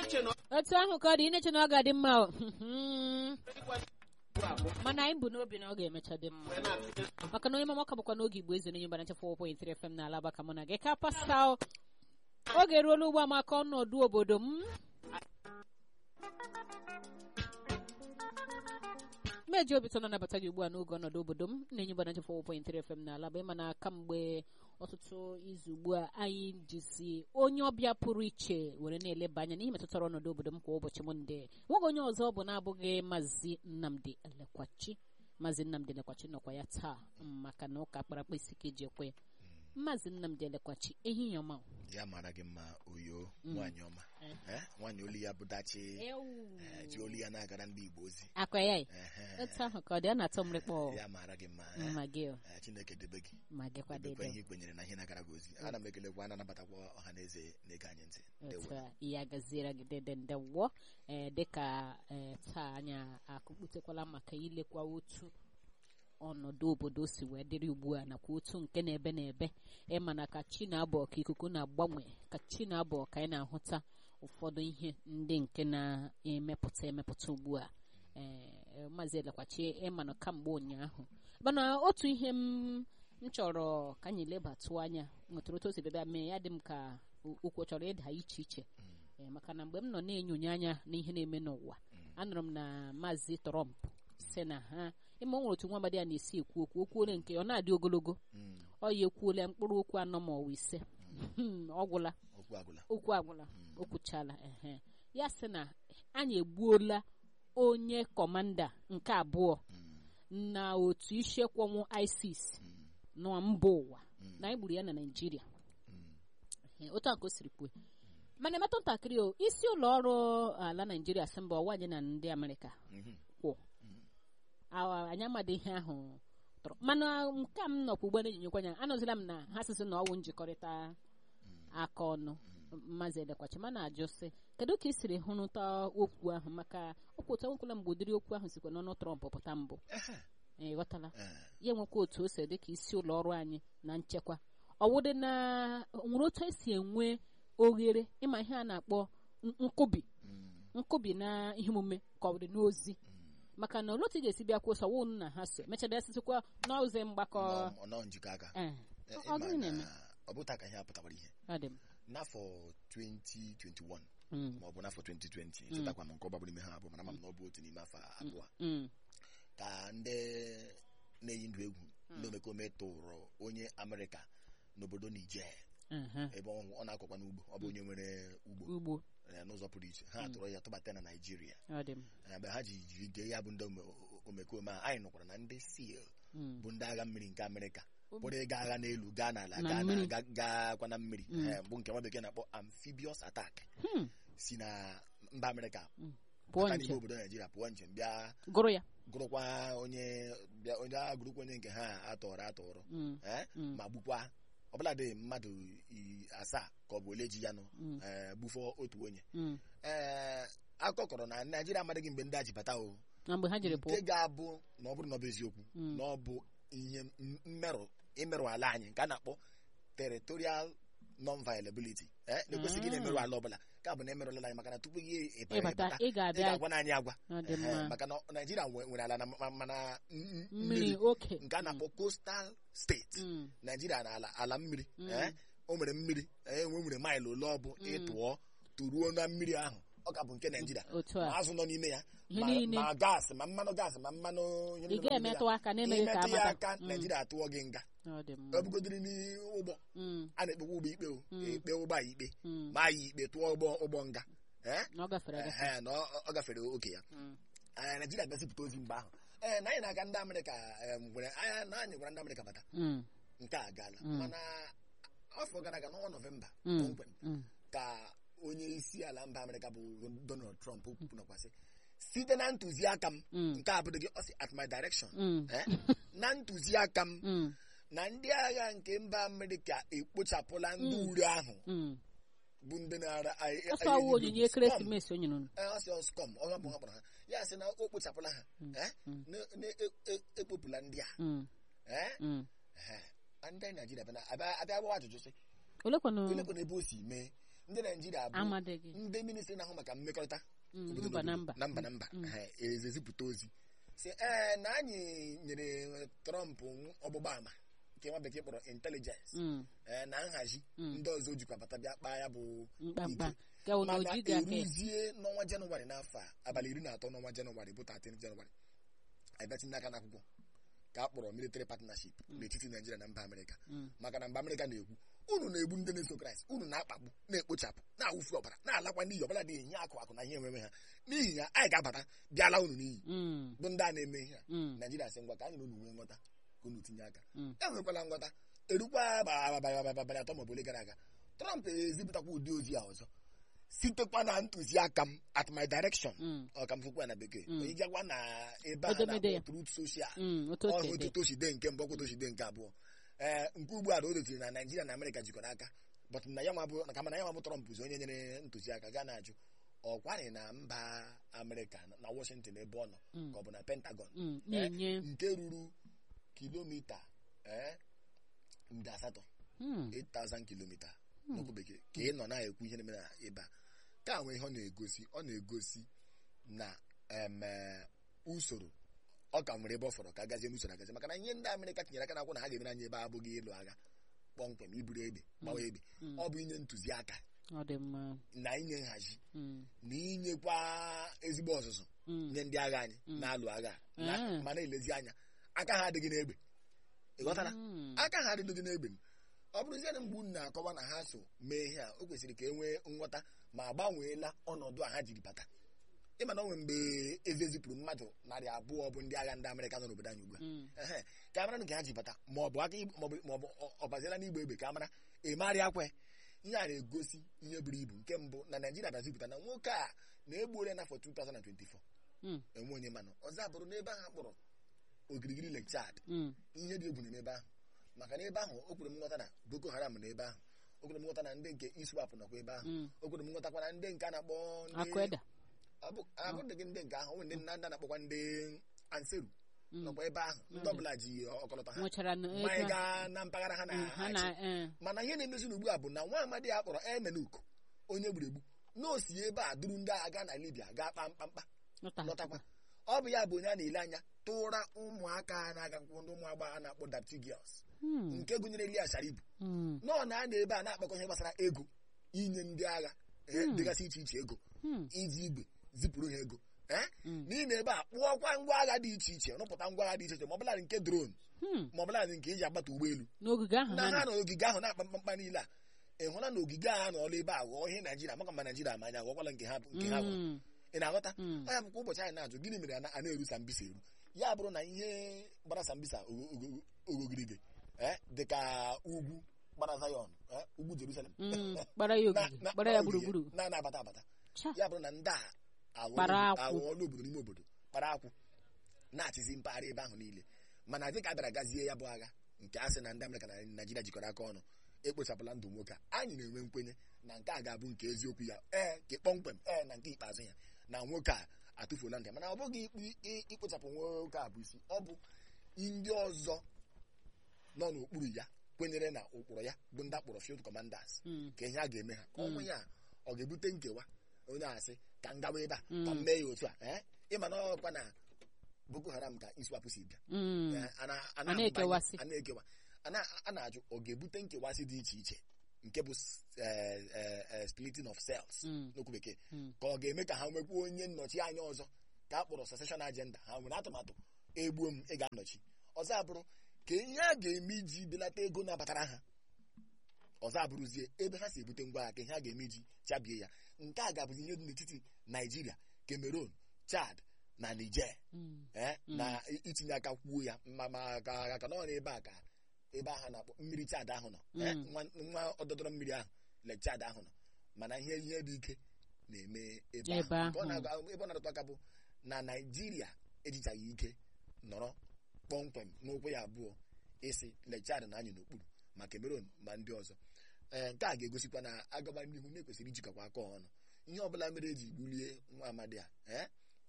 iche na otu ahụ ka ọ dị ineche na ọ ga-adị mma o. mana anyị bụ n'obi na ọ ga-emecha dị mma wee na-atụnye maka na onye mama ka bụkwa n'oge igbo eze n'enye mbana nchefọ 4.3 FM na alaba ka mụ na gị ka pascal oge ruola ugbu a maka ọnọdụ obodo m mmeji obi tọ na-anabata gị ugbu a n'oge ọnọdụ obodo m na-enye mbana nchefọ 4.3 FM na alaba ịma na kamgbe ọtụtụ izu ugbu a anyị jizi onye ọbịa pụrụ iche were na-eleba anya n'ihe metụtara ọnọdụ obodo m kwa ụbọchị mọnde nweghị onye ọzọ bụ na-abụghị maazị nnamdi elekwachi maazị nnamdi elekwachi nọkwa ya taa maka na ụka kparakpa isi ka eji ekwe ya maazị nnamdi elekwachi ehihie ọma ya mara gị mma oyo nwaanyị ọma Eh, nwaanyị olu ya bụ dachi eh, ji olu ya na-agara ndị igbo ozi akwa ya Ehe. otu ahụ ka ọ dị a na-atọ mrịkpọ ya mara gị mma eh, ma gị o, eh, chineke debe gị ma gịkwa debekwa dede ihe i kwenyere na ihe na-agara gị ozi ana m ekelekwa na-anabatakwa ọha na eze na-ege anyị ntị otu Ndewo. a ya gaziere gị dede ndewọ ee dịka ee taa anya akụkputekwala maka ilekwa otu ọnọdụ obodo si wee dịrị ugbu a nakwa otu nke na-ebe na-ebe ịma na ka chi na-abọ ka ikuku na-agbanwe ka chi na-abọ ka anyị na-ahụta ụfọdụ ihe ndị nke na-emepụta emepụta ugbu a ee maazị elekwachi ịma na kamgbe ụnyaahụ mana otu ihe m m chọrọ ka anyị lebatụ anya nwetara otu o si bịa mee ya dị m ka okwu ọ chọrọ ịda iche iche Ee, maka na mgbe m nọ na-enyonye anya n'ihe na-eme n'ụwa anụrụ m na maazị Trump si na ha ịma o nwere otu nwa amadi a na-esi ekwu okwu okwu ole nke ọ na-adị ogologo Mm, ọ ya ekwuola mkpụrụ okwu anọ ma ọ bụ ise ọ gwụla okwu agwụla okwu agwụla o kwuchala ehe ya sị na anyị egbuola onye kọmanda nke abụọ Mm, na otu ichekwọnwụ ISIS mm, na mba ụwa Mm. na anyị gburu ya na Naịjirịa mm, Ee, otu a ka o siri kwue mana emetụ ntakịrị o isi ụlọ ọrụ ala Naịjirịa sị mba ọwa anyị na ndị Amerịka mhm, kwụ Awa- anyị amadị ihe ahụ tọrọ mana nke a m nọkwa ugbo na-enyonyekwa anya anọzila m na ha sịsị na ọwụ njikọrịta aka ọnụ maazị edekwachi mana ajụ sị kedu ka ị siri hụrụta okwu ahụ maka okwu otu nwekwala mgbe ụdịrị okwu ahụ sikwa n'ọnụ Trump pụta mbụ Ehe. Ee, ghọtala Eh, ya enwekwa otu o si dị ka isi ụlọ ọrụ anyị na nchekwa ọwụdị na nwere otu esi enwe oghere ịma ihe a na-akpọ n- nkụbi mm, nkụbi na ihe omume ka ọ dị n'ozi mm. maka na otu ị ga-esi bịa kwuo sọwụ na ha so mechada sitekwa n'ụzọ mgbakọ Nọ- ọ nọ njikọ aka Eh, Eh, ọ ịma gịnị na na-eme ọ bụta ka ihe a pụtakwara ihe ọ dị m n'afọ 2021 Mm, ma ọ bụ n'afọ 2020 chetakwa m nke ọ gbagburu ime ha abụọ mana ma m na ọ bụ otu n'ime afọ abụọ a. mm, ka ndị na-eyi ndụ egwu ndị omekome tụrụ onye amerịka n'obodo niger aha, ebe ọ ọ na-akọkwa n'ugbo ọ bụ onye nwere ugbo ugbo eh, n'ụzọ pụrụ iche ha tụrụ ya tụbata na naijiria ọ dị m Eh, mgbe ha ji jide ya bụ ndị ome- omekome a anyị nụkwara na ndị sil Mm, bụ ndị agha mmiri nke amerịka pụrụ ịga agha n'elu gaa n'ala Na gaa mmiri. na- ga- gaakwa na mmiri Mm. Eh, bụ nke nwa bekee na-akpọ amphibious attack hmm, si na mba amerịka pụọ bata n'ime njem obodo naijiria pụọ njem bịa gụrụ ya gụrụkwa onye bịa onye agha gụrụkwa onye nke ha atọrọ atọrọ Mm, eh, mm, ma gbukwa ọbụladị mmadụ i- asaa ka ọ bụ ole ji ya nụ mm, eh, gbufọ otu onye mm. ee akọkọrọ na naijiria amadịghị mgbe ndị a ji bata o na mgbe ha jiri pụọ nke ga-abụ na ọ bụrụ na ọ bụ eziokwu Mm. na ọ bụ ihe m- mmerụ imerụ ala anyị nke a na-akpọ territorial non-violability eh, na-ekwesịghị Ah. na-emerụ ala ọbụla ka bụ na emerụla anyị maka na tupu gị ịbara ịbata ịbata ị ị ga-abịa ga-agwa na anyị agwa ọ dị Ehe, mma maka na naijiria nwe- nwere ala na ma- mana m- m- mmiri oke nke a na-akpọ coastal state Mm, naijiria na ala ala mmiri Mm. eh, o nwere mmiri eh, enwe nwere maịlụ ole ọ bụ Mm. ịtụọ tụruo na mmiri ahụ ọ ka bụ nke naijiria otu ma a azụ nọ n'ime ya ihe ma niile ma gaasị ma mmanụ gaasị ma mmanụ ihe ị niile nọ n'ime ga-emetụ ya. aka na-emeghị ka imetụ ya amata aka Mm, naijiria atụọ gị nga ọ dị mma ọ bụgodiri n'ụgbọ Mm, a na-ekpekwa ụgbọ ikpe o Mm. ekpe ụgbọ a ikpe mm. ma ya ikpe tụọ ụgbọ ụgbọ nga eh? na ọ gafere agafe Ehe, na ọ ọ gafere oke ya Mm, Eh, naijiria gasịpụta ozi mgbe ahụ ee na anyị na-aga ndị amerịka em, nwere anya na anyị gwara ndị amerịka bata mm, nke a gaala Mm. mana afọ gara aga n'ọnwa nọvemba Mm. kpọmkwem mm. ka onye isi ala mba amerịka bụ donald trump kwunakwasị site na ntụziaka m Mm. nke a bụdịghị ọ sị at my direction Mm, eh, na ntụziaka m mm, na ndị agha nke mba amerịka ekpochapụla ndị Mm. uri ahụ mm. bụ ndị na-ara ọsọ awụ onyinye ekeresimesi o nyere unu skom ọha bụ ha kpọrọ ha ya sị na o kpochapụla ha eh, Mm. na- na- e- e- ekpopụla ndị a Mm, eh, mm. eh, ndị naijiria bịa na- abịa abịa gbawa ajụjụ sị olekwanụ olekwana ebe o si mee ndị naijiria bụ amadịghị ndị ministri na-ahụ maka mmekọrịta Mm, obodo mba na obodo, mba na mba na mba Mm. ha ezipụta ozi si ee na anyị nyere trọmp ọgbụgba ama nke nwa bekee kpọrọ intelijens Mm, na nhazi Mm. ndị ọzọ jikwa bata bịa kpaa ya bụ mkpamkpa ike. ka ọ na mana oji ga aka eruzie n'ọnwa jenụwarị n'afọ a abalị iri na atọ n'ọnwa jenụwarị bụ 13 jenụwarị abịa tinye aka n'akwụkwọ ka a kpọrọ military partnership n'etiti naijiria na mba amerịka Mm. maka na mba amerịka na-ekwu unu na-egbu ndị na-eso kraịst unu na-akpagbu na-ekpochapụ na-awụfu ọbara na-alakwa n'iyi ọbara dị enye akụ akụ na ihe enweme ha n'ihi ya anyị ga-abata bịala unu n'iyi Mm, bụ ndị a na-eme ihe a mm, naijiria sị ngwa ka anyị na unu nwee nghọta ka unu tinye aka Mm. enwekwala nghọta erukwa abalị atọ maọbụ ole gara aga trump ezipụtakwa ụdị ozi a ọzọ sitekwa na ntụziaka m at my direction mm, ọ ka m fụkwa ya na bekee Mm. ịgakwa na ebe a Edemede ya. na-akpọ truth social mm, otu o si ọhụ dị. otu toshide nke mbụ ọkụ toshide nke abụọ ee nke ugbu a na o doziri na naijiria na amerịka jikọrọ aka but na ya nwa bụ kama na ya nwa bụ trọmp zi onye nyere ntụziaka gaa na-ajụ ọ kwarị na mba amerịka na washington ebe ọ nọ Mm. ka ọ bụ na pentagon Mm, na-enye nke ruru kilomita ee nde asatọ Mm, 8000 kilomita n'okwu bekee ka ị nọ na-ekwu ihe na-eme na ebe a ka nwee ihe ọ na-egosi ọ na-egosi na em, eh, usoro ọ ka nwere ebe ọ fọrọ ka a gazie n'usoro agazi maka na ihe ndị amerịka tinyere aka n'akwụ na ha ga-emere anyị ebe a abụghị ịlụ agha kpọmkwem iburu egbe gbawa egbe Mm. ọ bụ inye ntụziaka ọ dị mma na inye nhazi Mm, na inyekwa ezigbo ọzụzụ mm, nye ndị agha anyị na-alụ agha a, na- Mm. ma na-elezi anya aka ha adịghị n'egbe ị ghọtara mm, aka ha adịghị n'egbe ọ bụrụzie na mgbe unu na-akọwa na ha so mee ihe a o kwesịrị ka e nwee nghọta ma gbanweela ọnọdụ a ha jiri bata ịma na o nwere mgbe eze zipụrụ mmadụ narị abụọ bụ ndị agha ndị amerịka nọ n'obodo anyị ugbu a mm, ehe ka a mara nke ha ji bata ma ọ bụ aka ib- ma ọ bụ- ma ọ bụ ọ- ọ baziela n'igbe egbe ka a mara emegharịa kwe ihe a na-egosi ihe buru ibu nke mbụ na naijiria bịazipụta na nwoke a na-egbuole n'afọ 2024 mm, enwe onye manụ ọzọ abụrụ n'ebe ahụ kpọrọ ogirigiri lake chad mm, ihe dị egwu na n'ebe ahụ maka na ebe ahụ o kwere m nghọta na boko haram na ebe ahụ o kwere m nghọta na ndị nke iswap nọkwa ebe ahụ mm. o kwere m nghọtakwa na ndị nke a na-akpọ ndị- akweda ọ bụ abụdịghị ndị nke ahụ nwere ndị nna ndị a na-akpọkwa ndị anseru Mm. nọkwa ebe ahụ ndị ọbụla ji ọkọlọtọ ha nwechara na mmanya ego gaa na mpaghara ha Mm, ha na na-achị eh, mana ihe na-emezi n'ugbu a bụ na nwa amadi a kpọrọ emenuk onye gburegbu na o si ebe a duru ndị agha gaa na libya gaa kpaa mkpamkpa lọta lọtakwa ọ bụ ya bụ onye a na-ele anya tụra ụmụaka na-aga akwụkwọ ndị ụmụ agbọghọ a na-akpọ dapti girls Mm, nke gụnyere Elias Sharibu mm, nọọ na a na ebe a na-akpakọ ihe gbasara ego inye ndị agha eh, Hmm. dịgasị iche iche ego mm, iji igwe zipụrụ ha ego eh? Mm. n'ihi na ebe a kpụọkwa ngwa agha dị iche iche rụpụta ngwa agha dị iche iche ma ọ bụla nke dron mm. ma ọ bụla nke eji agbata ụgbọelu n'ogige ahụ na ha ha nọ nọ n'ogige ahụ na-akpa mkpamkpa niile a ị hụla na ogige a nọọla ebe a ghọọ ihe naijiria maka ma naijiria ma anya ghọkwala nke ha nke ha ghọrọ Mm, ị na-aghọta mm, ọ ya bụkwa ụbọchị anyị na-ajụ gịnị mere a na- a na-eru sambisa eru ya bụrụ na ihe gbara sambisa ogo- ogo- ogogirige eh, dịka ugwu gbara Zion eh, ugwu Jerusalem mm. gbara ya Na- ogige na- gbara ya ogige, gburugburu na na-abata abata Cha. ya bụrụ na ndị a aghọọla Kpara obodo- akwụ. aghọọla obodo n'ime obodo kpara akwụ na-achịzi mpaghara ebe ahụ niile mana dịka a bịara gazie ya bụ agha nke a sị na ndị Amerịka na Naijiria jikọrọ aka ọnụ ekpochapụla ndụ nwoke a anyị na-enwe nkwenye na nke a ga-abụ nke eziokwu ya ee ke kpọmkwem ee na nke ikpeazụ ya na nwoke a atụfuola ndị ya. mana ọ bụghị ikpu- i- ikpochapụ nwoke a bụ isi ọ bụ ndị ọzọ nọ n'okpuru ya kwenyere na ụkpụrụ ya bụ ndị akpọrọ field commanders Mm, ka ihe a ga-eme ha ka ọnwụ ya ọ ga-ebute nkewa onye asị ka m gawa ebe a ka m Mm. mee ya otu a ee ịma na ọkwa na boko haram ka iswapụ si bịa mm, Eh, a na- a A na-ahụbanye- na-ekewasị. a na-ekewa a na- a na-ajụ ọ ga-ebute nkewasị dị iche iche nke bụ s- eh, eh, eh, splitting of cells mm, n'okwu bekee mm. ka ọ ga-eme ka ha nwekwa onye nnọchi anya ọzọ ka a kpọrọ secession agenda ha nwere atụmatụ egbuo m ị ga-anọchi ọzọ abụrụ ka ihe a ga-eme iji belata ego na-abatara ha ọzọ abụrụzie ebe ha si ebute ngwa agha ka ihe a ga-eme iji chabie ya nke a ga-abụzi ihe dị n'etiti naijiria cameroon chad na niger Mm, eh, Mm. na i- itinye aka kwuo ya ma ma ka agha ka nọ n'ebe a ka ebe ahụ na-akpọ mmiri chad ahụ nọ eh, Mm. nwa nwa ọdọdọrọ mmiri ahụ lek chad ahụ nọ mana ihe ihe dị ike na-eme ebe ahụ Ebe Nke ọ ahụ. na-aga- ebe ọ na-adọta aka bụ na naijiria ejichaghị ike nọrọ kpọmkwem n'ụkwụ ya abụọ isi lek chad na anyị n'okpuru ma cameroon ma ndị ọzọ ee nke a ga-egosikwa na agaba n'ihu na-ekwesịrị ijikọkwa aka ọnụ ihe ọbụla mere eji gbulie nwa amadi a ee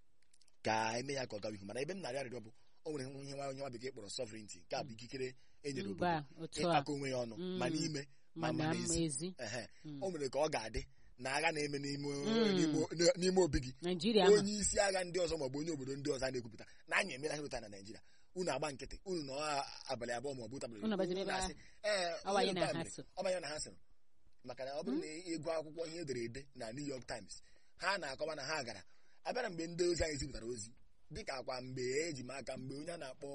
ka eme ya ka ọ gawa ihu mana ebe m na-arịọ arịrịọ bụ o nwere ihe nwa onye nwa bekee kpọrọ sovereignty nke a bụ ikikere e nyere obodo mba otu a ịkpakọ onwe ya ọnụ Mm. ma n'ime ma ma na n'ezi. ezi ehe Mm. o mere ka ọ ga-adị na agha na-eme n'ime Mm. n'ime- n'ime obi gị naijiria ma onye isi agha ndị ọzọ maọbụ onye obodo ndị ọzọ a na-ekwupụta na anyị emela ihe ụta na naijiria unu agba nkịtị unu nọ abalị abụọ maọbụ ụtabụrụ Unu abaziri ebe na-asị ee Ọwa ihe anyị na ụta ha mere, so. ọwa anyị na ha sịrị maka na ọ bụrụ na ịgụ akwụkwọ ihe edere ede na New York Times ha na-akọwa na ha gara abịara mgbe ndị ozi anyị zipụtara ozi dịka akwa mgbe eji m aka mgbe onye a na-akpọ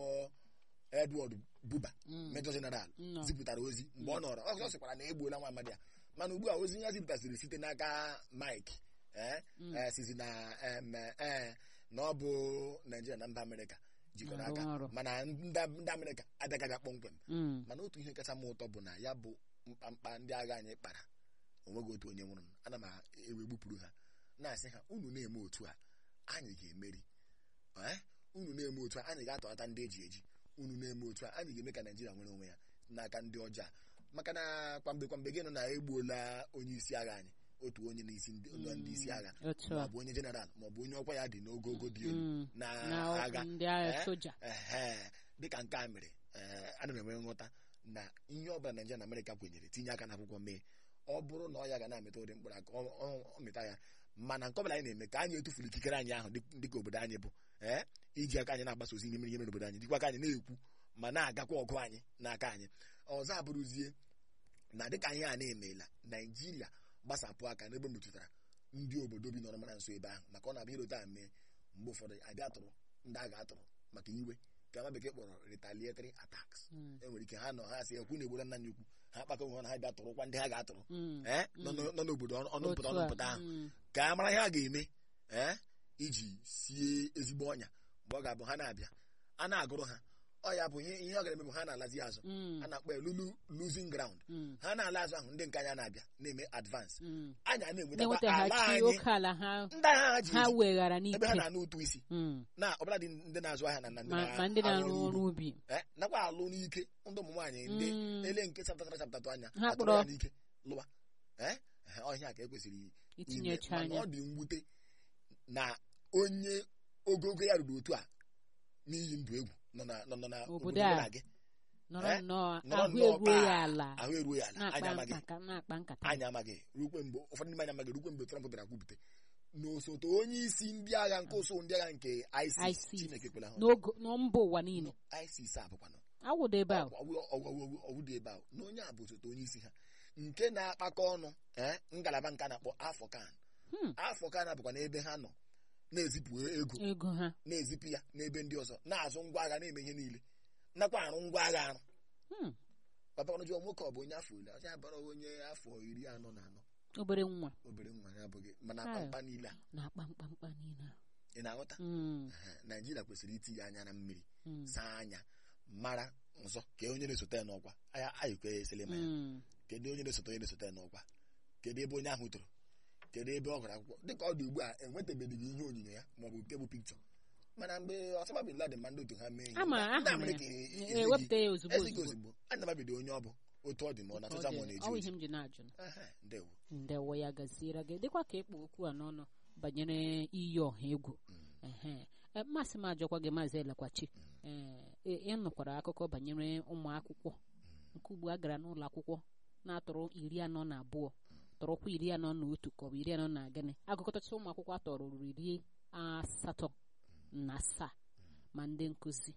Edward Buba Mm. Major General Nnọọ. zipụtara ozi mgbe ọ nọrọ ọ sịkwara na egbuola nwa amadi ya mana ugbu a ozi ya zipụtasịrị site n'aka Mike eh, Mm. eh, sizi na em, eh, na ọ bụ Naijiria na mba Amerịka jikọrọ Na-arụ aka ọrụ. mana ndị ndị Amerịka adagaghị kpọmkwem Mm. mana otu ihe kacha m ụtọ bụ na ya bụ mkpamkpa ndị agha anyị kpara onweghị otu onye nwụrụ ana m ewe gbupụrụ ha na-asị ha unu na-eme otu a anyị ga-emeri Eh? unu na-eme otu a anyị ga-atọghata ndị eji eji unu na-eme otu a anyị ga-eme ka naijiria nwere onwe ya n'aka ndị ọjọọ a. maka na kwamgbe kwamgbe gị nọ na egbuola onye isi agha anyị otu onye n'isi ndị nọ ndị isi agha otu a maọbụ onye jeneral maọbụ onye ọkwa ya dị n'ogogo dị elu Mm. na na agha ndị agha Eh? soja ehe dịka nke a mere ee ana m enwe nghọta na ihe ọbụla naijiria na amerịka kwenyere tinye aka n'akwụkwọ mee ọ bụrụ na ọ ya ga na-amịta ụdị mkpụrụ aka ọ- ọ- ọ mịta ya mana nke ọbụla anyị na-eme ka anyị etufuru ikikere anyị ahụ dị- dịka obodo anyị bụ ee iji aka anyị na-agbasa ozi ihe mere ihe mere obodo anyị dịkwa aka anyị na-ekwu ma na-agakwa ọgụ anyị n'aka anyị ọzọ abụrụzie na dịka ihe a na-emeela naijiria gbasapụ aka n'ebe o metụtara ndị obodo bi nọrọ mara nso ebe ahụ maka ọ na-abịa ịrụta a mee mgbe ụfọdụ abịa tụrụ ndị agha atụrụ maka iwe ka nwa bekee kpọrọ retaliatory attacks Mm. enwere ike ha nọ ha sị ekwu na egbura nna anyị ukwu ha kpakọ onwe ha na ha bịa tụrụkwa ndị ha ga-atụrụ Mm. ee nọ n'o- nọ n'obodo ọnụ- ọnụ mpụta Otu ọnụ a. mpụta ahụ Mm. ka a mara ihe a ga-eme ee iji sie ezigbo ọnya mgbe ọ ga-abụ ha na-abịa a na-agụrụ ha ọ ya bụ ihe ihe ọ ga-eme bụ ha na-alazi azụ Mm. a na-akpọ ya lulu losing ground Mm. ha na-ala azụ ahụ ndị nke anyị na-abịa na-eme advance Mm. anyị a na-enwetakwa ala na-enwetaghachi anyị oke ala ha ndị agha ha ji ha eji weghara ebe ha n'ike na-anụ ụtụ isi Mm. na ọbụla dị ndị na-azụ ahịa na na ma ma ndị na-arụ ọrụ ubi Eh, nakwa alụ n'ike ndị ụmụ nwaanyị ndị Mm. ele nke sapụtara sapụtatụ anya Ha atụrụ kpọrọ- ya n'ike lụwa Eh, eh, ọhịa ka ekwesịrị itinyecha ime. mana anya ọ dị mwute na onye ogogo ya ruru otu a n'iyi ndụ egwu nọ na nọ nọ na Obodo obodo a. gị na gị nọrọ Eh? nnọọ Nọrọ ahụ nnọọ eruo kpaa. ya ala ahụ eruo ya ala anyị na-akpa amaghị nkata na-akpa nkata anyị amaghị rukwe mgbe ụfọdụ ndị anyị amaghị rukwe mgbe Trump bịara kwupụta n'osote onye isi ndị agha nke ụsụ ndị agha nke ISIS ISIS. Chineke kwela ha n'ogo na mba ụwa niile ISIS abụkwanụ awụdo ebe ahụ ọwụdị ebe ahụ na onye a bụ osote onye isi ha nke na-akpakọ ọnụ ee ngalaba nke a na-akpọ afọkan Hmm. afọkan bụkwa n'ebe ha nọ na-ezipụ ego ego ha na-ezipụ ya n'ebe ndị ọzọ na-azụ ngwa agha na-eme ihe niile nakwa arụ ngwa agha arụ Hmm. papa ọnụjọ nwoke ọ bụ onye afọ ole ọcha abara onye afọ iri anọ na anọ obere nwa obere nwa ya abụghị mana Ayo. akpamkpa niile a na-akpa mkpamkpa niile a. ị na-aghọta Mm. Ehe, naijiria kwesịrị itinye anya na mmiri Mm. saa anya mara nzọ ka onye na-esote ya n'ọkwa anya ayịkwa ya esele ma ya Mm. kedu onye na-esote onye na-esote ya n'ọkwa kedu ebe onye ahụ toro kedu ebe ọ gụrụ akwụkwọ dịka ọ dị ugbu a enwetabeghị ihe onyinyo ya maọbụ nke bụ pikchọ mana mgbe Osama bin Laden ma ndị otu ha mee ihe ama ndị aha Amerịka ya e- E- e- ewepụta ya ozugbo ezighị ozugbo ozugbo a na-amabido onye ọ bụ otu ọ dị ma ọ na-atụcha ma ọ na-eji ọ bụ oji ihe m ji na-ajụ Ehe, ndewo ndewo ya gaziere gị dịkwa ka ịkpọ okwu a n'ọnụ banyere iyi ọha egwu ehe E, mmasị m ajọkwa gị maazị elekwachi ee ị nụkwara akụkọ banyere ụmụ akwụkwọ nke ugbu a gara n'ụlọ akwụkwọ na-atọrọ iri anọ na abụọ tọrọkwa iri anọ na otu ka ọ bụ iri anọ na gịnị agụkọtacha ụmụ akwụkwọ atọrọ ruru iri asatọ na asaa ma ndị nkụzi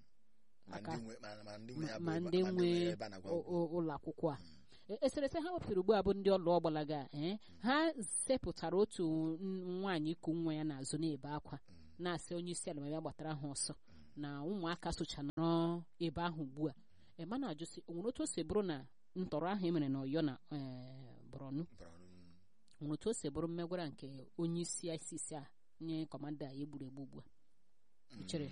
ma Aka- ndị nwe ma ma ndị nwe ya bụ ma ebe- ndị ma nwe ebe a na-agwa o- akwụkwọ. o- ụlọ akwụkwọ a E- eserese ha wepụtara ugbu a bụ ndị ọlụ ọgbalaga ee ha sepụtara otu n- nwaanyị iku nwa ya n'azụ na-ebe akwa na-asị onye isi ala ma ya gbatara ha ọsọ na ụmụaka socha nọrọ ebe ahụ ugbu a e mana ajụsị o nwere otu o si bụrụ na ntọrọ ahụ emere na ọyọ na ee, borno Bara ọnụ. nwere otu o si bụrụ mmegwara nke onye isi ICC a nye kọmanda a egburu egbu ugbu a Ị chere?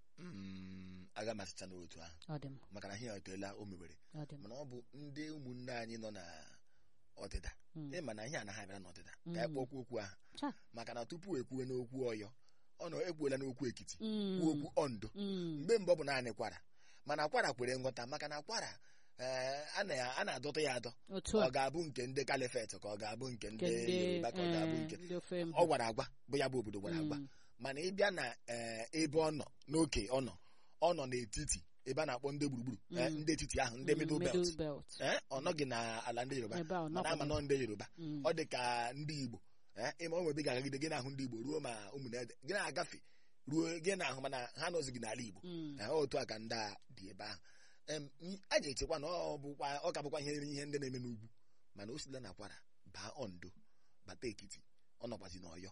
Mm, aga masịcha n'otu ahụ ọ dị m maka na ihe ya eteela o mewere ọ dị m mana ọ bụ ndị ụmụnne anyị nọ na ọdịda Mm. ịma na ihe anaghị abịara n'ọdịda ka Mm. anyị kpọkwa okwu ahụ Cha. maka na tupu ekwuwe n'okwu ọyọ ọ nọ ekwuela n'okwu ekiti Mm. kwuo okwu ondo Mm. mgbe mbụ ọ bụ naanị kwara mana kwara kwere nghọta maka na kwara ee, a na- a na-adọta ya adọ otu a ọ ga-abụ nke ndị kalifet ka ọ ga-abụ nke ndị nke ndị yoruba ka ọ ga-abụ ee, nke ndị ofe mba. ọ gwara agwa bụ ya bụ obodo gwara agwa Mm. mana ịbịa na ee, ebe ọ nọ n'oke ọ nọ ọ nọ n'etiti ebe a na-akpọ ndị gburugburu eh, Mm. ndị etiti ahụ ndị Mm, middle belt middle belt. eh, ọ nọghị na ala ndị yoruba ebe a ọ mana ama nọkwa nọ ndị yoruba Mm. ọ dị ka ndị igbo eh, ịma onwe ebe ị ga-agagide gị na-ahụ ndị igbo ruo ma ụmụnede gị na-agafe ruo gị na-ahụ mana ha nọzighị n'ala igbo Mm. Eh, otu a ka ndị a dị ebe ahụ Em, n- a ga-echekwa na ọ bụkwa ọ ka bụkwa ihe ihe ndị na-eme n'ugwu mana o sila na kwara baa ondo bata ekiti ọ nọkwazi n'ọyọ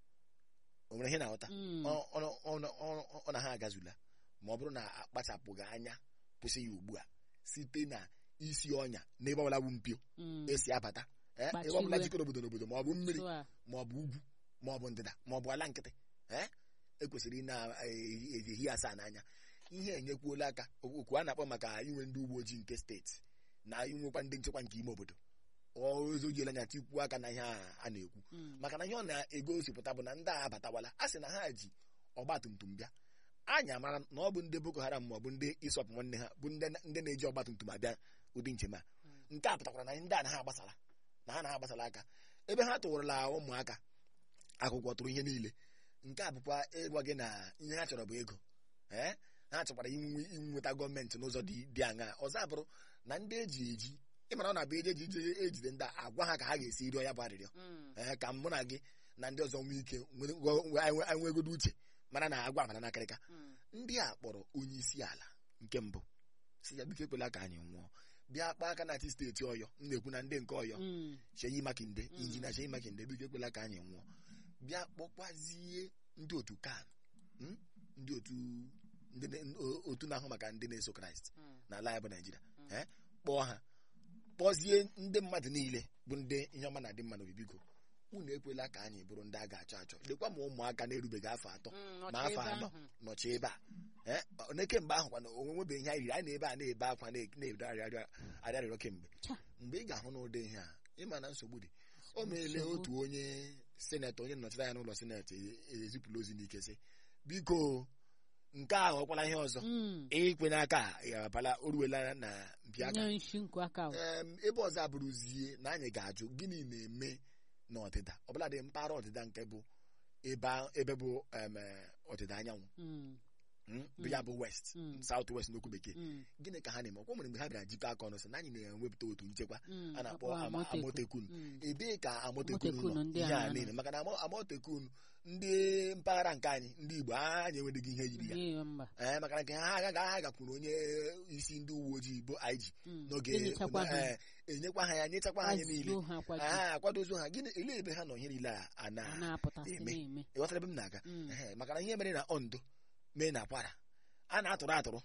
o nwere ihe na-aghọta Mm. ọ ọ- ọ- ọ- ọ na ha agazula ma ọ bụrụ na akpachapụghị anya kwụsị ya ugbu a site na isi ọnya n'ebe ọbụla bụ mpio Mm. esi abata Eh, ebe Kpachiwe. ọbụla jikọrọ obodo n'obodo ma ọ bụ mmiri So a, ma ọ bụ ugwu ma ọ bụ ndịda ma ọ bụ ala nkịtị eh? ekwesịrị ị na-ehi asaa n'anya ihe enyekwuola aka okwu a na-akpọ maka inwe ndị uwe ojii nke steeti na inwekwa ndị nchekwa nke ime obodo ozojiela anya tikwuo aka na ihe a a na-ekwu mm. maka na ihe ọ na-egosipụta bụ na ndị a abatawala a sị na ha ji ọgba tum tum bịa anyị amara na ọ bụ ndị boko haram ma ọ bụ ndị isọpụ nwanne ha bụ ndị ndị na-eji ọgba tum tum abịa ụdị njem a nke a pụtakwara na ndị a na ha agbasara na ha na ha agbasara aka ebe ha tụwarala ụmụaka akwụkwọ tụrụ ihe niile nke a bụkwa ịgwa gị na ihe ha chọrọ bụ ego ee ha chọkwara inwe inweta gọọmenti n'ụzọ dị dị aṅaa ọzọ abụrụ na ndị eji eji ịmara ọ na-abụ eji eji ejide ndị a agwa ha ka ha ga-esi rịọ ya bụ arịrịọ Mm. ee ka mụ na gị na ndị ọzọ nwee ike nwere- nwe- enwe- enwegodo uche mara na agwa amara n'akịrịka Mm. ndị a kpọrọ onye isi ala nke mbụ si ya biko ekwela ka anyị nwụọ bịa kpaa aka na-achị steeti ọyọ m na-ekwu na ndị nke ọyọ Mm. Sheyi Makinde Mm. injinia Sheyi Makinde biko ekwela ka anyị nwụọ bịa kpọkwazie ndị otu kan mm? ndị otu ndị na- o- otu na-ahụ maka ndị na-eso kraịst Mm. n'ala ya bụ naijiria Mm. eh? kpọọ ha kpọzie ndị mmadụ niile bụ ndị ihe ọma na-adị mma n'obi biko unu ekwela ka anyị bụrụ ndị a ga-achọ achọ lekwa ma ụmụaka na-erubeghị afọ atọ Mm, ma ọchị afọ ebe anọ ahụ. nọchi ebe a Eh, ọ- n'eke mgbe ahụ kwana onwe nwebeghị ihe anyị riri anyị na ebe a na-ebe akwa na- na-edo arịarịọ arịarịọ kemgbe Cha. mgbe ị ga-ahụ n'ụdị ihe a ịma na nsogbu dị o meele Nsogbu. otu onye senetọ onye nnọchite anya n'ụlọ senetị e- ezipụla ozi n'ike sị biko nke a ghọkwala ihe ọzọ Mm. ikwe n'aka a abala o ruwela na mpi aka nye nshi nkụ aka o. Em, ebe ọzọ abụrụzie na anyị ga-ajụ gịnị na-eme n'ọdịda ọbụladị mpaghara ọdịda nke bụ ebe a- ebe bụ em, eh, ọdịda anyanwụ Mm. mm, bụ ya bụ west Mm. south west n'okwu bekee Mm. gịnị ka ha na-eme ọkwa nwere mgbe ha bịara jikọ aka ọnụ sị na anyị na-ewepụta otu nchekwa Mm. a na-akpọ Akpọ ama- Amotekun. amotekun Mm. ebee ka amotekun Amotekun nọ ndị ihe a a nọ. niile maka na Amo- amotekun ndị mpaghara nke anyị ndị igbo anyị enweghị ihe yiri ya Ihe mba. ee maka na nke ha agaghị ha gakwuru onye isi ndị uwe ojii bụ IG Mm. n'oge Enyechakwa ha. ee, enyekwa ha ya nyechakwa ha ya niile Azụo ha kwado. ha akwadozo ha gịnị ele ebe ha nọ ihe niile a a Ọ na na-apụtasị eme. na-eme. ịghọtara ebe m na-aga Mm. Ehe, maka na ihe mere na ondo mee na kwara a na-atụrụ atụrụ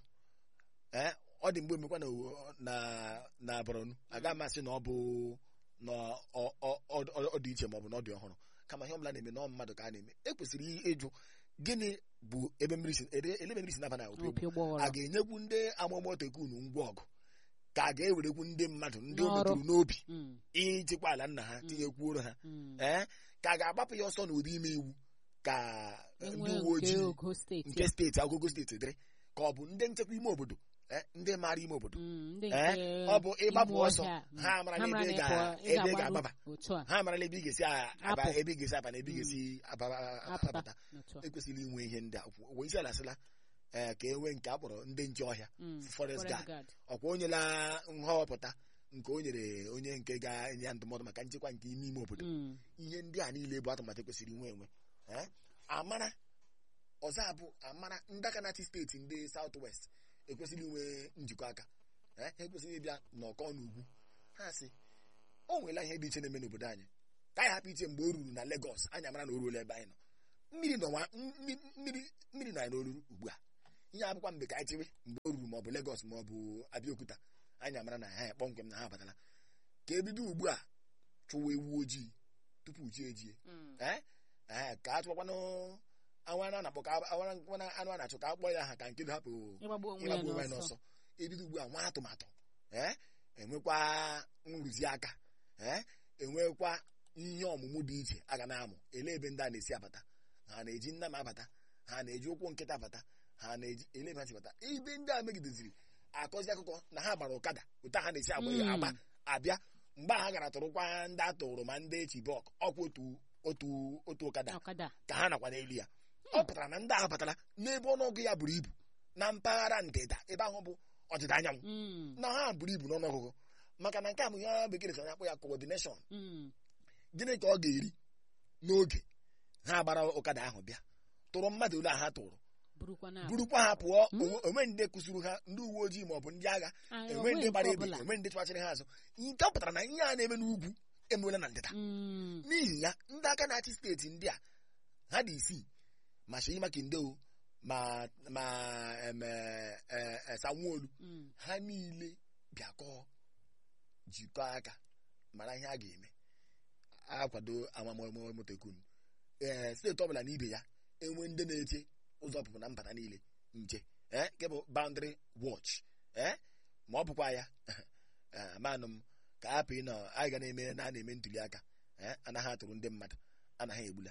ee ọ dị mgbe emekwa na Owo- na na boronu aga m asị na ọ bụ na ọ- ọ- ọ- ọ- ọ dị iche maọbụ na ọ dị ọhụrụ kama ihe ọbụla na-eme na ọ mmadụ ka a na-eme ekwesịrị ịjụ gịnị bụ ebe mmiri si ere- ele ebe mmiri si naba na opi Opi a ụgbọghọrọ. ga-enyekwu ndị amụmotekun ngwa ọgụ ka a ga-ewerekwu ndị mmadụ ndị o N'ọrụ. metụrụ n'obi Mm. ịchịkwa ala nna ha Mm. tinyekwuoro ha Mm. ee ka a ga-agbapụ ya ọsọ n'ụdị ime iwu ka ndị Enwee uwe nke ojii Ogo steeti. nke steeti agogo steeti dịrị ka ọ bụ ndị nchekwa ime obodo eh, ndị maara ime obodo Mm, ndị Eh, nke ọ bụ ịgbapụ ime ọsọ, ọhịa. Mm. ha amara Ha na mara ebe ị na ga- ịpụ- ị ebe ị ga-agbaru ga-agbaba. otu a ha amarala ebe ị ga-esi a- aba Apụ. ebe ị ga-esi aba na ebe ị ga-esi aba- apụta abata otu a. ekwesịrị inwe ihe ndị a onye isi ala sịla eh, ka e nwee nke a kpọrọ ndị nche ọhịa Mm. forest guard guard. ọkwa o nyela nhọpụta nke o nyere onye nke ga-enye ya ndụmọdụ maka nchekwa nke ime ime obodo Mm. ihe ndị a niile bụ atụmatụ kwesịrị inwe enwe Eh? amara ọzọ abụ amara ndị aka na-achị steeti ndị South West ekwesịrị inwe njikọ aka Eh? ha ekwesịrị ịbịa n'ọkọ n'ugwu ha sị o nwela ihe dị iche na-eme n'obodo anyị ka anyị hapụ iche mgbe o ruru na Lagos anyị amara na o ruola ebe anyị nọ mmiri nọ nwa- mmi- mmiri mmiri nọ anyị n'olulu ugbu a ihe abụkwa mgbe ka anyị chewe mgbe o ruru maọbụ Lagos maọbụ Abịaokuta anyị amara na ha kpọmkwem na ha abatala ka ebido ugbu a chụwa ewu ojii tupu chi ejie Mm. ee ee ka a chụkwanụ anụ a na-akpọ ka a- anụ a- anụ a na-achụ ka a kpọọ ya aha ka nke hapụ Ịgbagbu onwe ya ịgbagbu onwe ya n'ọsọ. n'ọsọ ebido ugbu a nwa atụmatụ ee enwekwa nrụziaka ee enwekwa ihe ọmụmụ dị iche a ga na-amụ ele ebe ndị a na-esi abata ha na-eji nna m abata ha na-eji ụkwụ nkịta abata ha na-eji ele ebe ha si abata ebe ndị a megideziri akọzi akụkọ na ha gbara ụkada ụta ha na-esi agba Mm. agba abịa mgbe a ha gara tụrụkwa ndị a tụrụ ma ndị chibok ọkwa otu otu otu ụkada ọkada ka ha nakwa n'elu ya ọ pụtara na ndị ahụ batara n'ebe ọnụọgụ ya buru ibu na mpaghara ndịda ebe ahụ bụ ọdịda anyanwụ Mm, na ha buru ibu n'ọnụọgụgụ maka na nke a bụ ihe bekee na akpọ ya coordination mm, gịnị ka ọ ga-eri n'oge ha gbara ụkada ahụ bịa tụrụ mmadụ ole a ha tụrụ burukwa na burukwa ha pụọ Mm. onwe- onwe ndị kụsuru ha ndị uwe ojii maọbụ ndị agha Ah, enwe ndị onwe gbara nke egbe ọbụla. enwe ndị chụachiri ha azụ nke ọ pụtara na ihe a na-eme n'ugwu emeela na ndịda Mm, n'ihi ya ndị aka na-achị steeti ndị a ha dị isii ma Seyi Makinde o ma ma em, eh, eh, eh, Sanwo-Olu mm, ha niile bịakọọ jikọọ aka mara ihe a ga-eme akwado amamomotekun ee steeti ọbụla na ibe ya enwe ndị na-eche ụzọ ọpụpụ na mbata niile nche ee nke bụ boundary watch ee ma ọ bụkwa ya eh, amanụ m ka hapụ ịnọ anyị ga na-eme na a na-eme ntuli aka ee anaghị atụrụ ndị mmadụ anaghị egbula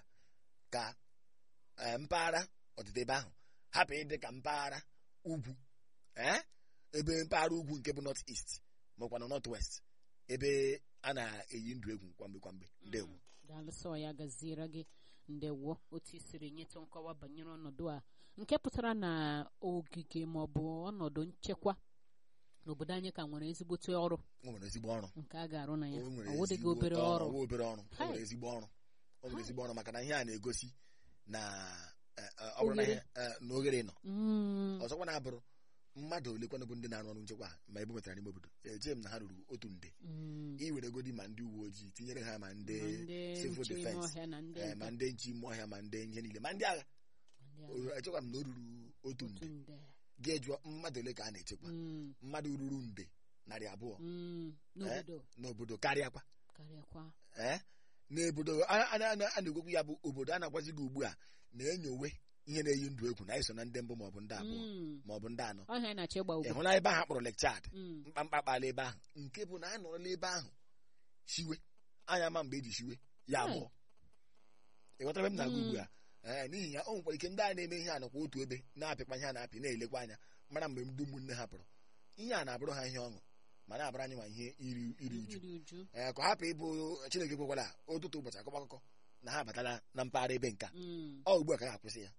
ka eh, mpaghara ọdịda ebe ahụ hapụ ịdị ka mpaghara ugwu ee ebe mpaghara ugwu nke bụ north east makwa na north west ebe a na-eyi ndụ egwu kwamgbe kwamgbe ndewo mm. daalụsọ ya gaziere gị ndewo otu i siri nyetụ nkọwa banyere ọnọdụ a nke pụtara na ogige ma ọ bụ ọnọdụ nchekwa n'obodo anyị ka nwere ezigbote ọrụ o nwere ezigbo ọrụ nke a ga-arụ na ya o nwere ọ wụdịghị ezigbo obere ọrụ ọwa obere ọrụ o Hai. nwere ezigbo ọrụ o nwere Hai. ezigbo ọrụ maka na ihe a na-egosi na eh, eh, ọ bụrụ na ihe eh, na oghere nọ Mm, ọzọkwa na-abụrụ mmadụ olekwanụ bụ ndị na-arụ ọrụ nchekwa a, ma ebe metara n'ime obodo eche m na ha ruru otu nde mm. iwere godi ma ndị uwe ojii tinyere ha ma ndị Ma ndị civil nche ime defense ọhịa na ndị eh, nta, ma ndị nche ime ọhịa ma ndị ihe niile ma ndị agha ndị agha, O- echekwa m na o ruru otu otu nde nde. ga-ejụọ mmadụ ole ka a na-echekwa Mm, mmadụ ruru nde narị abụọ mm, n'obodo n'obodo karịakwa karịakwa ee n'obodo a a- a- a na-egwekwu ya bụ obodo a na-agwazi gị ugbu a na-enyowe ihe na-eyi ndụ egwu na iso na ndị mbụ maọbụ ndị abụọ Mm, maọbụ ndị anọ ọhịa anyị na-achọ ịgba ị ugwu hụla ebe ahụ akpọrọ Lake Chad Mm, mkpamkpa kpala ebe ahụ nke bụ na a nọrọla ebe ahụ shiwe anya ma mgbe eji shiwe ya Hey. abụọ ịghọtara ebe m na-agụ Mm. ugbu a ee n'ihi ya o nwekwara ike ndị a na-eme ihe a nọkwa otu ebe na-apịkwa ihe a na-apị na-elekwa anya mara mgbe ndị ụmụnne ha pụrụ ihe a na-abụrụ ha ihe ọṅụ ma na-abụrụ anyị ma ihe iri iri uju iri uju ee ka ọ hapụ ịbụ Chineke kwekwara ụtụtụ ụbọchị akọkọ akụkọ na ha abatala na mpaghara ebe nka Mm, ọ ugbu a ka ha akwụsị ya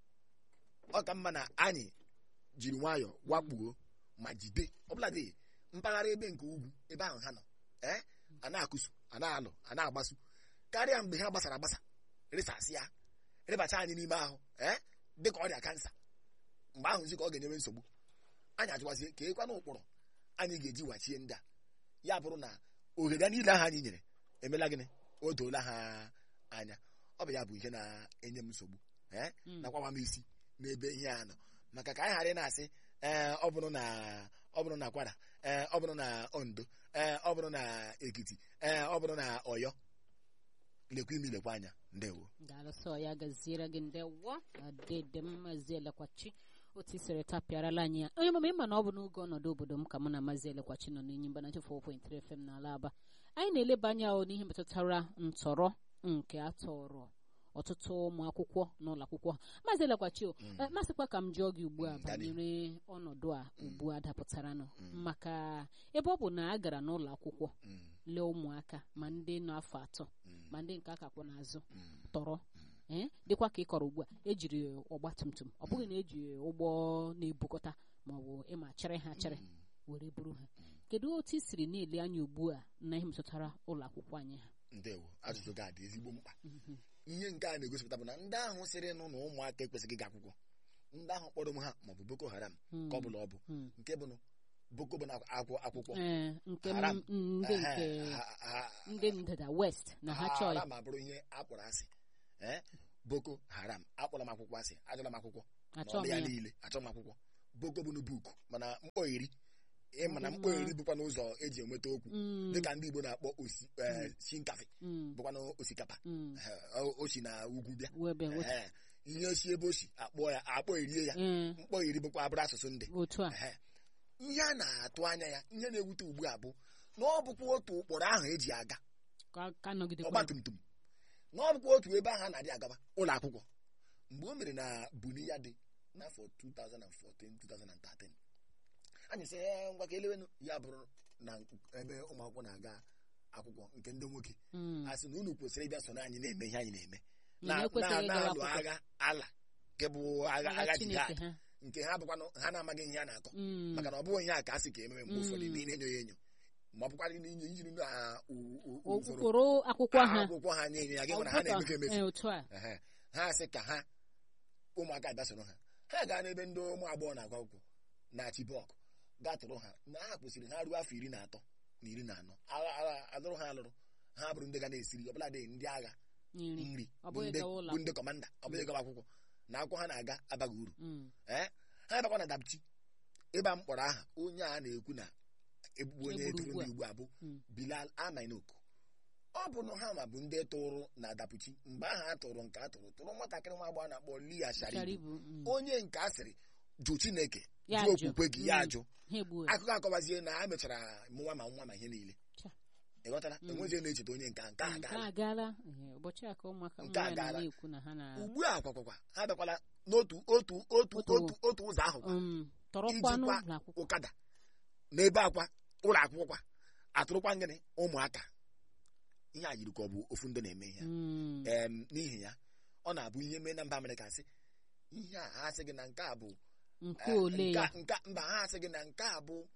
ọ ka mma na anyị jiri nwayọọ wakpuo ma jide ọbụladị mpaghara ebe nke ugwu ebe ahụ ha nọ ee a na-akụsu a na-alụ a na-agbasu karịa mgbe ha gbasara agbasa rịsasịa rịbacha anyị n'ime ahụ ee dịka ọrịa kansa mgbe ahụ zi ka ọ ga-enyewe nsogbu anyị ajụwazie ka ekwana ụkpụrụ anyị ga-eji wachie ndị a ya bụrụ na ohere niile ahụ anyị nyere emela gịnị o doola ha anya ọ bụ ya bụ ihe na-enye m nsogbu ee mm. nakwawa m isi n'ebe ihe a nọ maka ka anyị ghara ị na-asị ee ọ bụrụ na ọ bụrụ na kwara ee ọ bụrụ na ondo ee ọ bụrụ na ekiti ee ọ bụrụ na ọyọ lekwa imi lekwa anya ndewo daalụsọ ya gaziere gị ndewo adịdị m maazị elekwachi otu i siri tapịarala anyị ya onye mama ịma na ọ bụ n'oge ọnọdụ obodo m ka mụ na maazị elekwachi nọ n'enyi mba na 4.3 FM n'ala aba anyị na-eleba anya ahụ n'ihe metụtara ntọrọ nke atọrọ ọtụtụ ụmụ akwụkwọ n'ụlọ akwụkwọ maazị elekwachi o Mm. eh, masịkwa ka m jụọ gị ugbu a Mm, daddy. banyere ọnọdụ a ugbu a dapụtaranụ Mm. maka ebe ọ bụ na a gara n'ụlọ akwụkwọ Mm, lee ụmụaka ma ndị nọ afọ atọ mm, ma ndị nke aka kwụ n'azụ mm, tọrọ ee dịkwa ka ị kọrọ ugbu a ejiri ọgba tum tum ọ bụghị na eji ụgbọ na-ebukọta ma ọ bụ ịma chịrị ha chịrị mm. were buru ha kedu otu i siri na-ele anya ugbu a na ihe metụtara ụlọ akwụkwọ anyị ha ndewo ajụjụ gị a dị ezigbo mkpa Mhm. ihe nke a na-egosipụta bụ na ndị ahụ sịrị nụ na ụmụaka ekwesịghị ịga akwụkwọ ndị ahụ kpọrọ m ha maọbụ boko haram Mm. ka ọ bụla ọ bụ Mm. nke bụ nụ boko bụ na akwụ akwụkwọ Ee, nke m- Haram. ndị nke Ehe, ha- ha- ndị ndịda west na ha chọọ ya haram abụrụ ihe akpọrọ asị ee boko haram akpọrọ m akwụkwọ asị ajọla m akwụkwọ achọ m n'ọlụ ya ya niile achọ m akwụkwọ boko bụ buku mana mkpọgheri ịma na Ọdịmma. mkpọgheri bụkwa n'ụzọ eji enweta okwu Mm, dịka ndị igbo na-akpọ osi eh, shinkafi mm, bụkwa na osikapa mm. Eh, o- o si na ugwu bịa webe wet- Ehe. ihe si ebe o si akpọ ya akpọ erie ya Ee, mkpọgheri bụkwa abụrụ asụsụ ndị otu a Ehe. ihe a na-atụ anya ya ihe na-ewute ugbu a bụ na ọ bụkwa otu ụkpụrụ ahụ eji aga ka ka nọgidekwa ọgba tum tum na ọ bụkwa otu ebe ahụ a na-adị agaba ụlọ akwụkwọ mgbe o mere na buni ya dị n'afọ 2014-2013 anyị sị "Eh, ngwa ka elewenu ya bụrụ na ebe ụmụ akwụkwọ na-aga akwụkwọ nke ndị nwoke Mm. a sị na unu kwesịrị ịbịa soro anyị na-eme ihe anyị na-eme Na na- ekwesịghị na- ịgawa na-alụ akwụkwọ. agha ala nke bụ agha Agha agha Chineke jihad ha nke ha bụkwanụ ha na-amaghị ihe a na-akọ Mm. maka na ọ bụghị ihe a ka a sị ka emewe mgbe ụfọdụ Mm. na ịna-enyo ya enyo ma ọ bụkwa n'inye ijiri na u- u- O- usoro ụkpụrụ akwụkwọ ha akwụkwọ ha nye enyo ya gị hụ na ha Akwụkwọ na-emefu ka- emefu eh, otu a Ehe. ha sị ka ha ụmụaka bịa soro ha ha gaa n'ebe ndị ụmụ agbọghọ na-agwa akwụkwọ na Chibok gaa tụrụ ha na ha kwesịrị ha ruo afọ iri na atọ na iri na anọ Agha- agha- alụrụ ha alụrụ ha bụrụ ndị ga na-esiri ọbụla dị ndị agha nri nri Ọ bụ bụghị ndị- gawa ụlọ bụ ndị kọmanda ọ bụghị gawa akwụkwọ na akwụkwọ ha na-aga abaghị uru Mm. ee ha bakwa na dapchi ịba mkpọrọ aha onye a na-ekwu na egbugbu onye Egburu tụrụ ugbu a. ndị ugbu a bụ Mm. Bilal Aminok ọ bụ na ha ma bụ ndị tụrụ na dapuchi mgbe ahụ a tụrụ nke a tụrụ tụrụ nwatakịrị nwa agbọghọ na-akpọ Lia Sharibu Sharibu, mm. onye nke a sịrị jụ Chineke Ya jụ jụ. okwukwe gị ya Mm. jụ ha egbuo ya. akụkọ akọwazie na a mechara mụnwa ma nwa ma ihe niile Cha. ị ghọtara Mm. enwezie na-echeta onye nke a nke a nke gaala a gaala Ehe, ụbọchị a ka ụmụaka Nke a ụmụ ya gaala. na-ekwu na ha na ugbu a kwakwakwa ha bịakwala n'otu otu otu Otu- otu otu ụzọ ahụ kwa um, tọrọkwa ijikwa n'ụlọ akwụkwọ ụkada n'ebe akwa ụlọ akwụkwọ kwa atụrụkwa ngịnị ụmụaka ihe a yiri ka ọ bụ ofu ndị na-eme ihe a. Mm. em n'ihi ya ọ na-abụ ihe mee na mba Amerịka sị ihe a ha sị gị na nke a bụ nke eh, ole nke ya a- nke a- mba ha sị gị na nke a bụ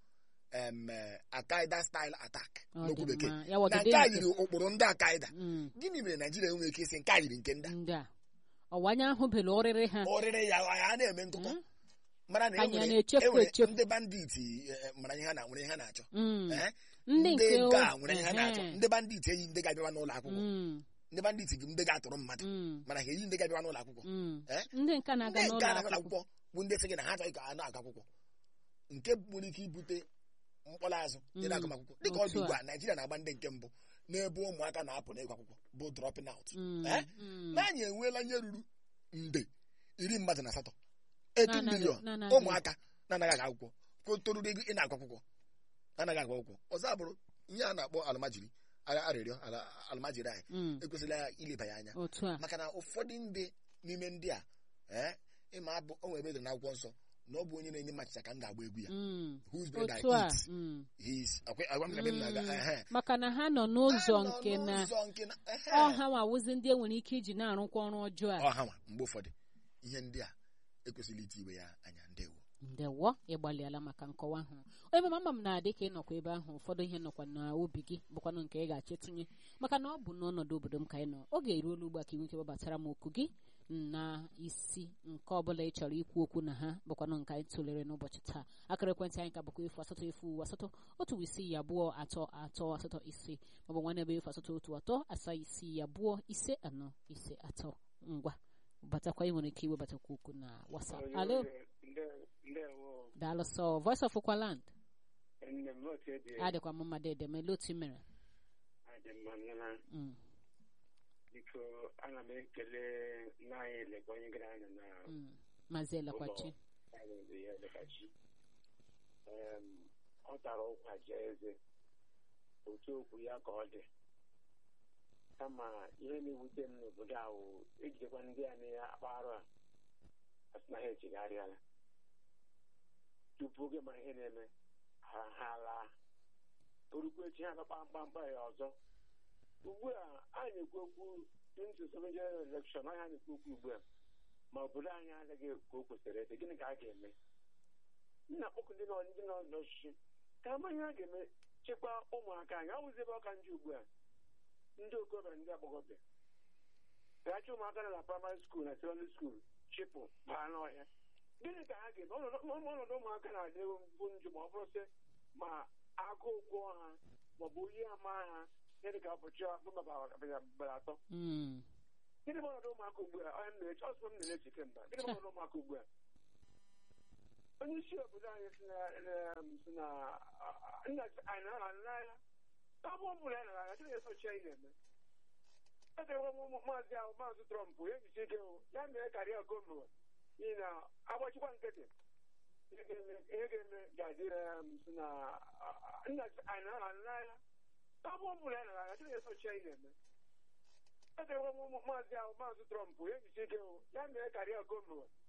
em eh, Al-Qaeda style attack Ọ n'okwu dị bekee mma. ya na wọgide nke a nke- yiri ụkpụrụ ndị Al-Qaeda Mm. gịnị mere Naijiria enweghị ike isi nke a yiri nke ndị a? ndị a ọwanye ahụbela ọrịrị ha ọrịrị ya ya na-eme ntụkọ Mm. mara na Ka anyị enwere na-echefu enwere echefu. ndị banditi eh, mara ihe ha na nwere ihe ha na-achọ Mm. Eh? ndị ndị nke nke o- a nwere ihe ha na-achọ ehe. ndị banditi eyi ndị ga-abịawa n'ụlọ akwụkwọ Mm. ndị banditi bụ ndị ga-atụrụ mmadụ Mm. mana ha eyi ndị ga-abịawa n'ụlọ akwụkwọ Mm. Eh? ndị nke na-aga ndị nke n'ụlọ a na-agụ akwụkwọ akwụkwọ bụ ndị sị gị na ha achọghị ka a na-agụ akwụkwọ nke nwere ike ibute mkpọrọ azụ dị na Mm. agụmakwụkwọ dịka ọ dị Otu a. ugbu a Naijiria na-agba ndị nke mbụ n'ebe ụmụaka na-apụ n'ịgụ akwụkwọ bụ dropping out Mm. Eh? Mm. na anyị enweela ihe ruru nde iri mmadụ na asatọ 18 Na-anaghị- million na-anaghị. ụmụaka na-anaghị aga akwụkwọ ka o toruru ego ị na-agụ akwụkwọ anaghị agụ akwụkwọ ọzọ abụrụ ihe a na-akpọ alụmajiri ara- arịrịọ ala- alụmajiri anyị Mm. ekwesịla ileba ya anya otu a maka na ụfọdụ ndị n'ime ndị a ee ịma abụ o nwere ebe edere n'akwụkwọ nsọ na ọ bụ onye na-enye m achịcha ka m ga-agba egwu ya Mm. whose bread I otu a eat Mm. he is akwe- agwa m ka ebe m na-aga Mm. ehe. maka na ha nọ n'ụzọ Ha nọ nke na n'ụzọ nke na ehe. ọha nwawụzi ndị enwere ike iji na-arụkwa ọrụ ọjọọ a ọha nwa mgbe ụfọdụ ihe ndị a ekwesịrị iti iwe ya anya ndewo ndewo ịgbalịala maka nkọwa ahụ ebe ma ama m na-adị ka ịnọkwa ebe ahụ ụfọdụ ihe nọkwa n'obi gị bụkwanụ nke ị ga-achọ ịtụnye maka na ọ bụ n'ọnọdụ obodo m ka ị nọ oge eruola ugbu a ka ị nwee ike gbabatara m okwu gị na isi nke ọbụla ị chọrọ ikwu okwu na ha bụkwanụ nke anyị tụlere n'ụbọchị taa akara ekwentị anyị ka bụkwa efu asatọ efu asatọ otu isii abụọ atọ atọ asatọ ise maọbụ nwanne ebe efu asatọ otu atọ asaa isii abụọ ise anọ ise atọ ngwa batakwa ị nwere ike iwebatakwa okwu na WhatsApp alo ndewo daalụ sọ voice of Ukwaland nne m otu edi adịkwa m mmadụ edemele otu i mere adị mma nna Mm, biko ana m ekele nna anyị lekwa onye gara anya na mm. maazị elekwachi ụlọ ya elekachi ọ tara ụkwa jee eze otu okwu ya ka ọ dị kama ihe na-ewute m n'obodo a wụ ejidekwa ndị a na-akpa arụ a asị na ha echegharịala tupu oge mara ihe na-eme ha ha laa orukwu echi ha bakpa mkpamkpa ya ọzọ ugbu a anyị na-ekwu okwu 2027 general election anyị na-ekwu okwu ugbu a ma obodo anyị anaghị ka o kwesịrị ịdị gịnị ka a ga-eme nna kpọkụ ndị nọ ndị nọ n'ọchịchị ka ama ihe a ga-eme chekwa ụmụaka anyị ọ bụzi ebe ọka njọ ugbu a ndị okorobịa ndị agbọghọbịa gachi ụmụaka nọ na praịmarị skuul na sekọndịrị skuul chịpụ baa n'ọhịa gịnị ka ha ga-eme ọnọdụ ọnọdụ ụmụaka na-adị bụ njọ ma ọ bụrụ sị ma agụụ gụọ ha maọbụ oyi ama ha ihe dịka ụbọchị abalị atọ Mm, gịnị bụ ọnọdụ ụmụaka ugbu a onye m na-eche ọsọ m na-eche kemgbe gịnị bụ ọnọdụ ụmụaka ugbu a onye isi obodo anyị si na si na nna anyị na ala n'anya ọ bụ ụmụ ya nara anya gịnị esochi anyị na-eme ekerewa m maazị ahụ maazị trọmp ya ejichi ike hụ ya mee karịa gomro n'ihi na agbachikwa nkịtị ihe ga-eme ga-adị si na nna anyị na ala n'anya ọ bụ ụmụ ya nara anya gịnị esochi anyị na-eme ekerewa m maazị ahụ maazị trọmp ya ejichi ike hụ ya mee karịa gomro